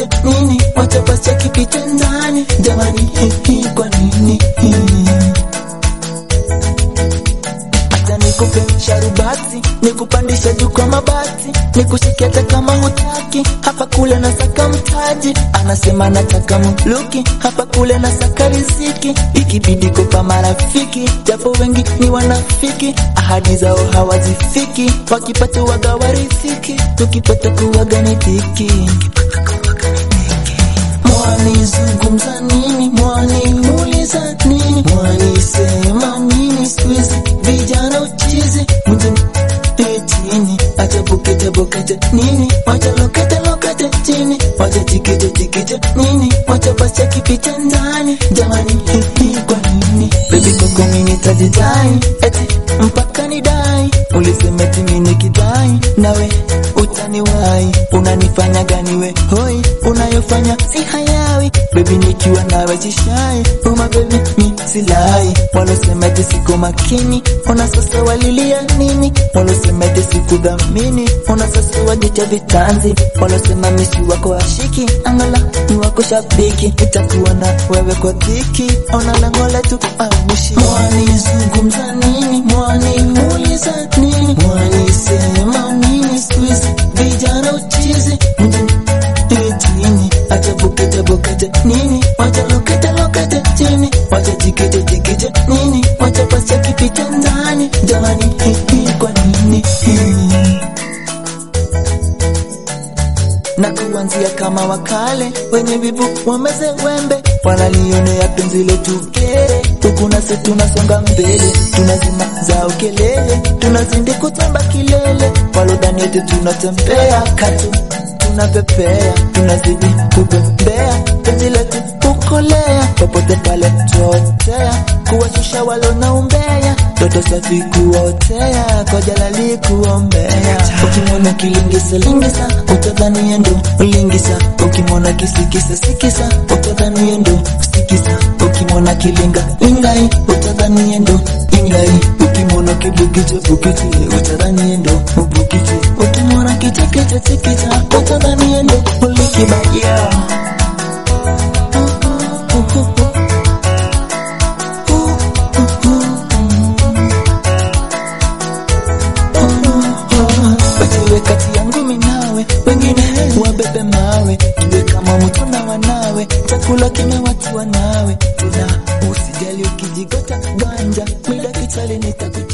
loket nini wacha basi kipita ndani jamani hihi kwa nini hata nikupe sharubati nikupandisha juu kwa mabati nikushike hata kama hutaki hapa kule na saka mtaji anasema nataka mluki hapa kule na saka riziki ikibidi kupa marafiki japo wengi ni wanafiki ahadi zao hawazifiki wakipata waga wariziki tukipata kuwaga ni dhiki mwani zungumza nini mwani muuliza nini mwani sema nini squeeze vijana uchizi mjini chini acha bukete bukete nini wacha lokete lokete chini wacha jikije jikije nini wacha basi kipita ndani jamani hihi kwa nini baby koko mini tajidai eti mpaka ni dai ulisema eti mini kidai nawe utaniwai unanifanya gani we hoi unayofanya si hayawi baby nikiwa nawe chishai uma baby mi silai walosema eti siko makini ona sasa walilia nini walosema eti sikudhamini ona sasa wajicha vitanzi walosema misi wako washiki angala ni wako shabiki itakuwa na wewe kwa dhiki ona lengo letu aushi mwani zungumza nini mwani muuliza nini mwani sema nini squeeze vijana uchizi mjini chini acha bukete bukete nini wacha lokete lokete chini wacha jikite jikite nini wacha basi kipita ndani jamani hihi kwa nini Hii. na kuanzia kama wakale wenye vivu wameze wembe wanalionea penzi letu kere huku nasi tunasonga mbele tunazima zao kelele tunazindi kutamba kilele walodhani eti tunatembea katu tunapepea tunazidi kupepea penzi letu kukolea popote pale tuotea kuwashusha walonaumbea toto safi kuotea kwa jalali kuombea ukimwona kilingisa lingisa utadhani yendo ulingisa ukimwona kisikisa sikisa utadhani yendo sikisa ukimwona kilinga lingai utadhani yendo ingai ukimwona kibukiche bukiche utadhani yendo ubukiche ukimwona kichekeche chekecha utadhani yendo ulikibaya Wewe kati yangu minawe wengine wabebe mawe tuwe kama mtu na wanawe chakula kimewatiwa nawe tuna usijali ukijigota ganja mida kichali nitakuta